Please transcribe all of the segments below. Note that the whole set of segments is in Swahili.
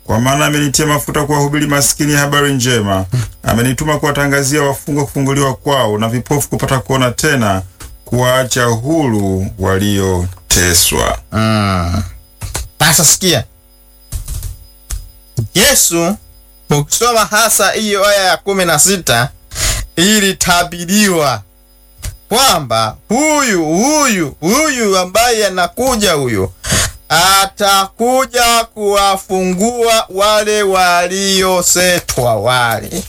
Kwa maana amenitia mafuta kuwahubiri maskini habari njema, amenituma kuwatangazia wafungwa kufunguliwa kwao, na vipofu kupata kuona tena, kuwaacha huru walioteswa. Mm. Sasa sikia, Yesu ukisoma hasa hiyo aya ya kumi na sita ilitabiriwa kwamba huyu huyu huyu ambaye anakuja huyu atakuja kuwafungua wale waliosetwa, wale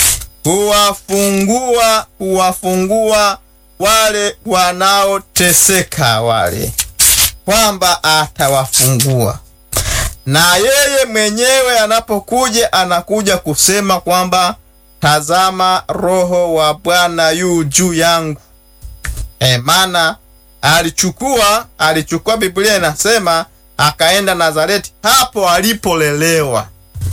kuwafungua, kuwafungua wale wanaoteseka, wale kwamba atawafungua na yeye mwenyewe anapokuja anakuja kusema kwamba tazama, Roho wa Bwana yu juu yangu. E, maana alichukua alichukua, Biblia inasema akaenda Nazareti, hapo alipolelewa,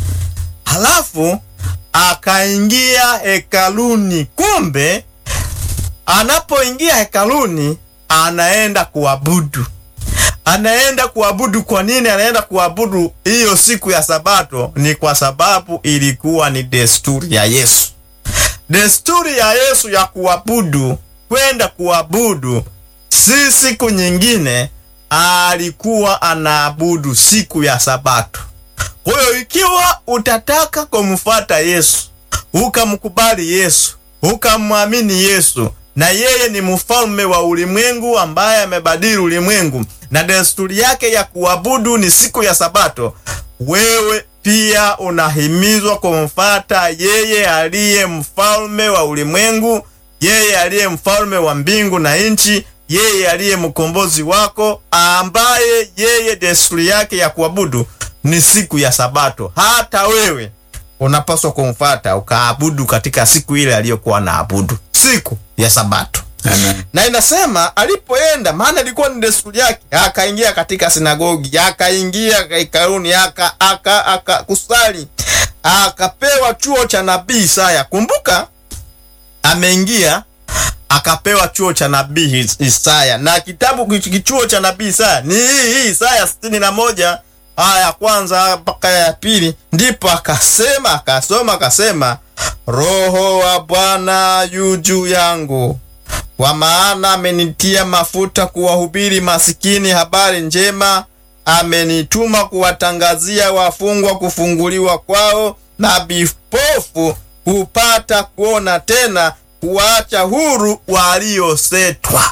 halafu akaingia hekaluni. Kumbe anapoingia hekaluni anaenda kuabudu anaenda kuabudu. Kwa nini anaenda kuabudu hiyo siku ya Sabato? Ni kwa sababu ilikuwa ni desturi ya Yesu, desturi ya Yesu ya kuabudu, kwenda kuabudu, si siku nyingine. Alikuwa anaabudu siku ya Sabato. Kwa hiyo ikiwa utataka kumfuata Yesu, ukamkubali Yesu, ukamwamini Yesu na yeye ni mfalme wa ulimwengu ambaye amebadili ulimwengu na desturi yake ya kuabudu ni siku ya Sabato, wewe pia unahimizwa kumfata yeye aliye mfalme wa ulimwengu, yeye aliye mfalme wa mbingu na nchi, yeye aliye mkombozi wako, ambaye yeye desturi yake ya kuabudu ni siku ya Sabato. Hata wewe unapaswa kumfata ukaabudu katika siku ile aliyokuwa naabudu, siku ya Sabato. Amen. Na inasema alipoenda, maana ilikuwa ni desturi yake, akaingia katika sinagogi, akaingia hekaluni, aka aka akakusali, akapewa chuo cha nabii Isaya. Kumbuka ameingia akapewa chuo cha nabii Isaya, na kitabu kichuo cha nabii Isaya ni hii hii Isaya sitini na moja aya ya kwanza mpaka ya pili. Ndipo akasema akasoma akasema, Roho wa Bwana yu juu yangu kwa maana amenitia mafuta kuwahubiri masikini habari njema, amenituma kuwatangazia wafungwa kufunguliwa kwao, na vipofu kupata kuona tena, kuwaacha huru waliosetwa.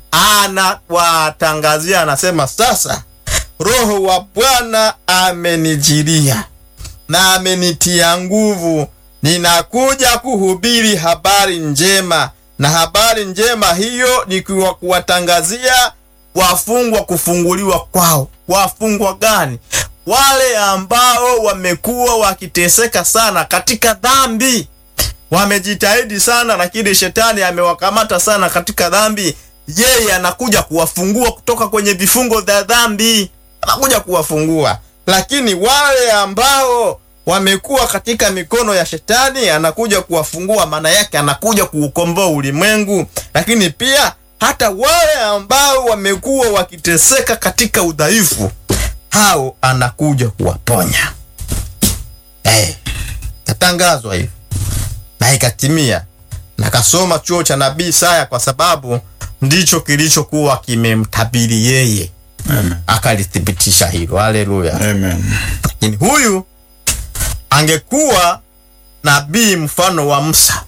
Anawatangazia, anasema sasa, Roho wa Bwana amenijilia na amenitia nguvu, ninakuja kuhubiri habari njema na habari njema hiyo ni kuwa kuwatangazia wafungwa kufunguliwa kwao. Wafungwa gani? Wale ambao wamekuwa wakiteseka sana katika dhambi, wamejitahidi sana, lakini shetani amewakamata sana katika dhambi. Yeye anakuja kuwafungua kutoka kwenye vifungo vya dhambi, anakuja kuwafungua. Lakini wale ambao wamekuwa katika mikono ya shetani anakuja kuwafungua. Maana yake anakuja kuukomboa ulimwengu, lakini pia hata wale ambao wamekuwa wakiteseka katika udhaifu, hao anakuja kuwaponya. Hey, katangazwa hivi na ikatimia. Nakasoma chuo cha nabii Isaya kwa sababu ndicho kilichokuwa kimemtabiri yeye, Amen. akalithibitisha hilo. Haleluya! Amen. Lakini huyu angekuwa nabii mfano wa Musa,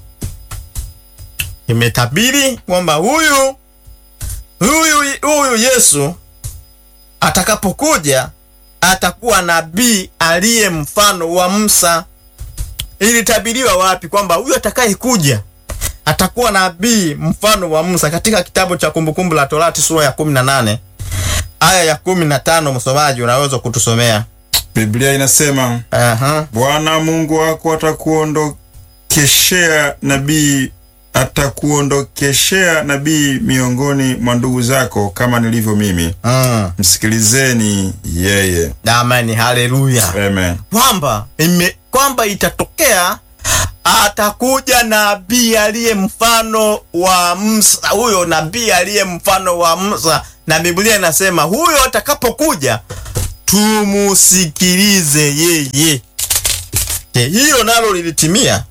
imetabiri kwamba huyu huyu huyu Yesu atakapokuja atakuwa nabii aliye mfano wa Musa. Ilitabiriwa wapi? Kwamba huyu atakayekuja atakuwa nabii mfano wa Musa, katika kitabu cha Kumbukumbu la Torati sura ya 18 aya ya 15. Msomaji, unaweza kutusomea? Biblia inasema Aha. Bwana Mungu wako atakuondokeshea nabii atakuondokeshea nabii miongoni mwa ndugu zako kama nilivyo mimi. Mm. Msikilizeni yeye. Amani, haleluya. Amen. Kwamba ime kwamba itatokea atakuja nabii aliye mfano wa Musa, huyo nabii aliye mfano wa Musa, na Biblia inasema huyo atakapokuja tumusikilize yeye. Je, hilo nalo lilitimia?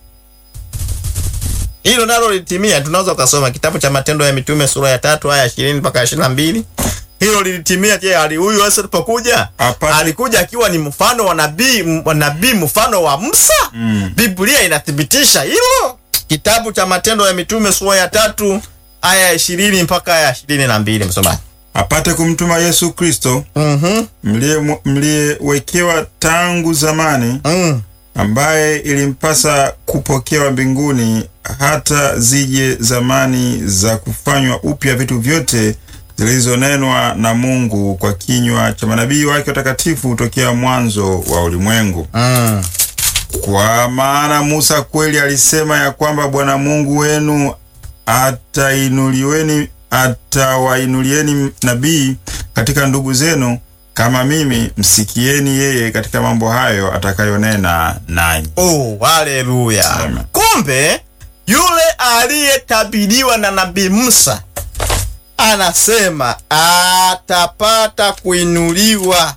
Hilo nalo lilitimia. Tunaweza ukasoma kitabu cha Matendo ya Mitume sura ya tatu aya ishirini mpaka ishirini na mbili. Hilo lilitimia. Je, ali huyu Yesu alipokuja Hapana. alikuja akiwa ni mfano wa nabii m- wa nabii mfano wa Musa? Mm. Biblia inathibitisha hilo. Kitabu cha Matendo ya Mitume sura ya tatu aya ya ishirini mpaka aya ya ishirini na mbili msomaji. apate kumtuma Yesu Kristo Mhm. mliye- mliyewekewa tangu zamani, Mm. ambaye ilimpasa kupokewa mbinguni hata zije zamani za kufanywa upya vitu vyote zilizonenwa na Mungu kwa kinywa cha manabii wake watakatifu tokea mwanzo wa ulimwengu. Mm. Kwa maana Musa kweli alisema ya kwamba Bwana Mungu wenu atainuliweni atawainulieni nabii katika ndugu zenu kama mimi, msikieni yeye katika mambo hayo atakayonena nanyi. Oh, haleluya! Amen. Kumbe yule aliyetabiriwa na nabii Musa anasema atapata kuinuliwa,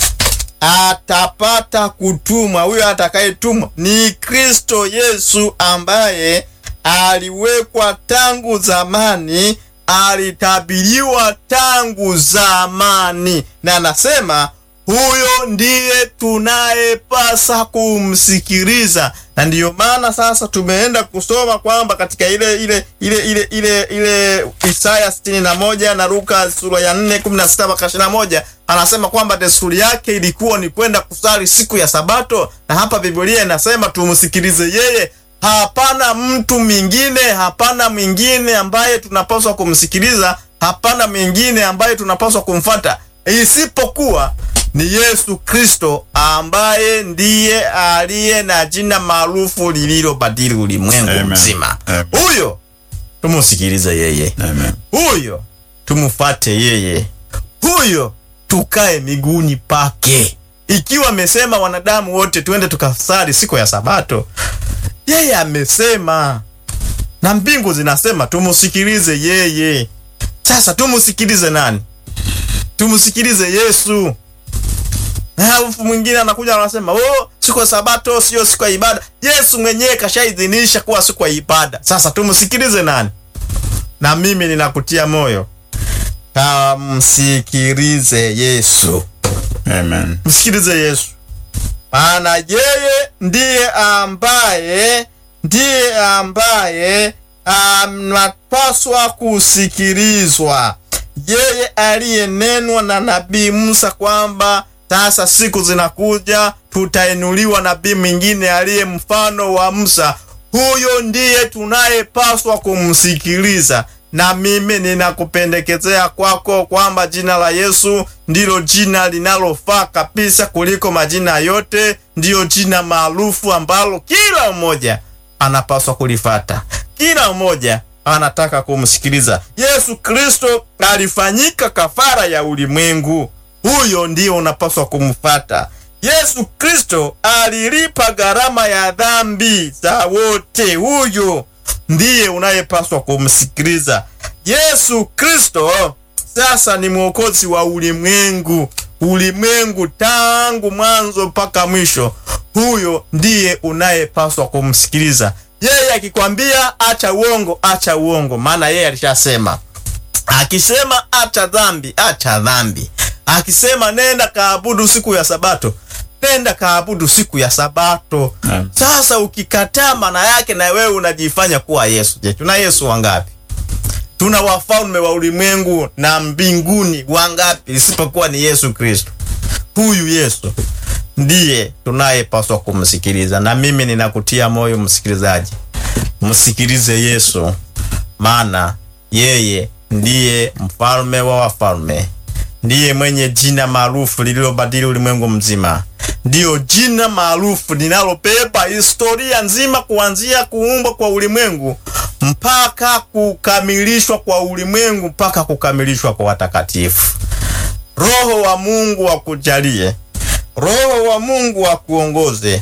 atapata kutumwa. Huyo atakayetumwa ni Kristo Yesu ambaye aliwekwa tangu zamani, alitabiriwa tangu zamani, na anasema huyo ndiye tunayepasa kumsikiliza, na ndiyo maana sasa tumeenda kusoma kwamba katika ile ile ile ile ile ile Isaya 61 na Luka sura ya 4 16 mpaka 21 anasema kwamba desturi yake ilikuwa ni kwenda kusali siku ya Sabato, na hapa Biblia inasema tumsikilize yeye. Hapana mtu mwingine, hapana mwingine ambaye tunapaswa kumsikiliza, hapana mwingine ambaye tunapaswa kumfata isipokuwa ni Yesu Kristo ambaye ndiye aliye na jina maarufu lililobadili ulimwengu Amen. mzima. Amen. Huyo tumusikilize yeye, Amen. huyo tumufate yeye, huyo tukae miguuni pake. Ikiwa amesema wanadamu wote tuende tukasali siku ya Sabato, yeye amesema na mbingu zinasema tumusikilize yeye. Sasa tumusikilize nani? Tumusikilize Yesu. Alafu mwingine anakuja anasema, oh, siku ya Sabato sio siku ya ibada. Yesu mwenyewe kashaidhinisha kuwa siku ya ibada. Sasa tumsikilize nani? Na mimi ninakutia moyo, kamsikilize Yesu, Amen. msikilize Yesu, maana yeye ndiye ambaye ndiye ambaye anapaswa kusikilizwa, yeye aliyenenwa na nabii Musa kwamba sasa siku zinakuja tutainuliwa nabii mwingine aliye mfano wa Musa. Huyo ndiye tunayepaswa kumsikiliza. Na mimi ninakupendekezea kwako kwamba jina la Yesu ndilo jina linalofaa kabisa kuliko majina yote, ndiyo jina maarufu ambalo kila mmoja anapaswa kulifata, kila mmoja anataka kumsikiliza. Yesu Kristo alifanyika kafara ya ulimwengu, huyo ndio unapaswa kumfata. Yesu Kristo alilipa gharama ya dhambi za wote, huyo ndiye unayepaswa kumsikiliza. Yesu Kristo sasa ni mwokozi wa ulimwengu, ulimwengu tangu mwanzo mpaka mwisho. Huyo ndiye unayepaswa kumsikiliza. Yeye akikwambia acha uongo, acha uongo, maana yeye alishasema. Akisema acha dhambi, acha dhambi. Akisema nenda kaabudu siku ya Sabato, nenda kaabudu siku ya Sabato. Naam. Sasa ukikataa, maana yake na wewe unajifanya kuwa Yesu. Je, tuna Yesu wangapi? Tuna wafalme wa ulimwengu na mbinguni wangapi isipokuwa ni Yesu Kristo? Huyu Yesu ndiye tunayepaswa kumsikiliza, na mimi ninakutia moyo msikilizaji, msikilize Yesu, maana yeye ndiye mfalme wa wafalme, ndiye mwenye jina maarufu lililobadili ulimwengu mzima, ndiyo jina maarufu linalobeba historia nzima kuanzia kuumbwa kwa ulimwengu mpaka kukamilishwa kwa ulimwengu mpaka kukamilishwa kwa watakatifu. Roho wa Mungu akujalie, Roho wa Mungu akuongoze,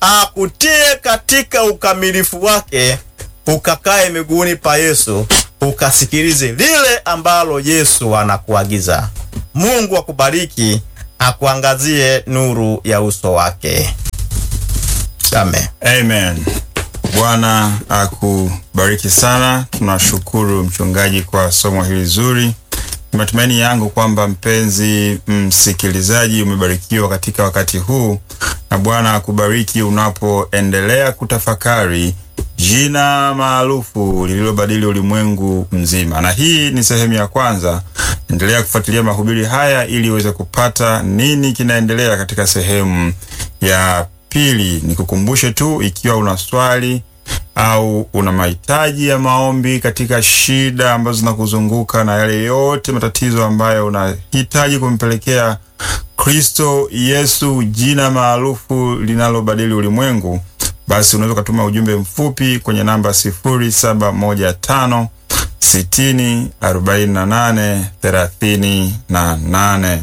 akutie katika ukamilifu wake, ukakae miguuni pa Yesu, ukasikilize lile ambalo Yesu anakuagiza. Mungu akubariki, akuangazie nuru ya uso wake. Amen. Amen. Bwana akubariki sana. Tunashukuru mchungaji kwa somo hili zuri. Ni matumaini yangu kwamba mpenzi msikilizaji umebarikiwa katika wakati huu, na Bwana akubariki unapoendelea kutafakari jina maarufu lililobadili ulimwengu mzima. Na hii ni sehemu ya kwanza. Endelea kufuatilia mahubiri haya ili uweze kupata nini kinaendelea katika sehemu ya pili. Nikukumbushe tu, ikiwa una swali au una mahitaji ya maombi katika shida ambazo zinakuzunguka na yale yote matatizo ambayo unahitaji kumpelekea Kristo Yesu, jina maarufu linalobadili ulimwengu, basi unaweza ukatuma ujumbe mfupi kwenye namba 0715 60 48 38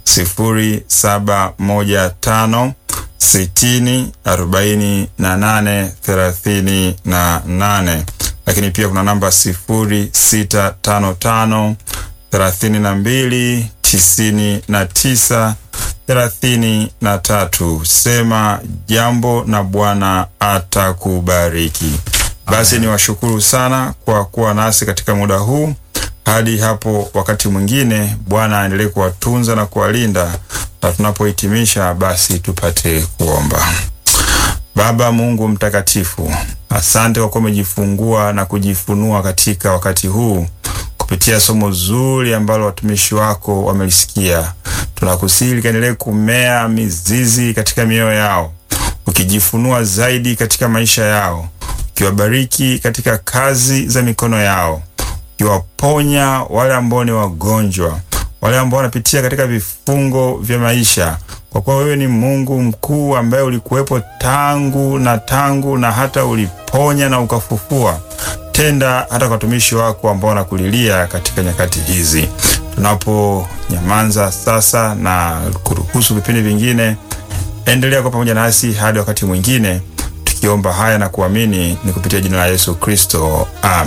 0715 sitini arobaini na nane thelathini na nane lakini pia kuna namba sifuri sita tano tano thelathini na mbili tisini na tisa thelathini na tatu. Sema jambo na Bwana atakubariki. Basi ni washukuru sana kwa kuwa nasi katika muda huu. Hadi hapo wakati mwingine, Bwana aendelee kuwatunza na kuwalinda na tunapohitimisha basi tupate kuomba. Baba Mungu mtakatifu, asante kwa kuwa umejifungua na kujifunua katika wakati huu kupitia somo zuri ambalo watumishi wako wamelisikia. Tunakusihi likaendelee kumea mizizi katika mioyo yao, ukijifunua zaidi katika maisha yao, ukiwabariki katika kazi za mikono yao, ukiwaponya wale ambao ni wagonjwa wale ambao wanapitia katika vifungo vya maisha, kwa kuwa wewe ni Mungu mkuu ambaye ulikuwepo tangu na tangu na hata uliponya na ukafufua. Tenda hata kwa watumishi wako ambao wanakulilia katika nyakati hizi. Tunaponyamaza sasa na kuruhusu vipindi vingine, endelea kwa pamoja nasi hadi wakati mwingine, tukiomba haya na kuamini ni kupitia jina la Yesu Kristo, amen.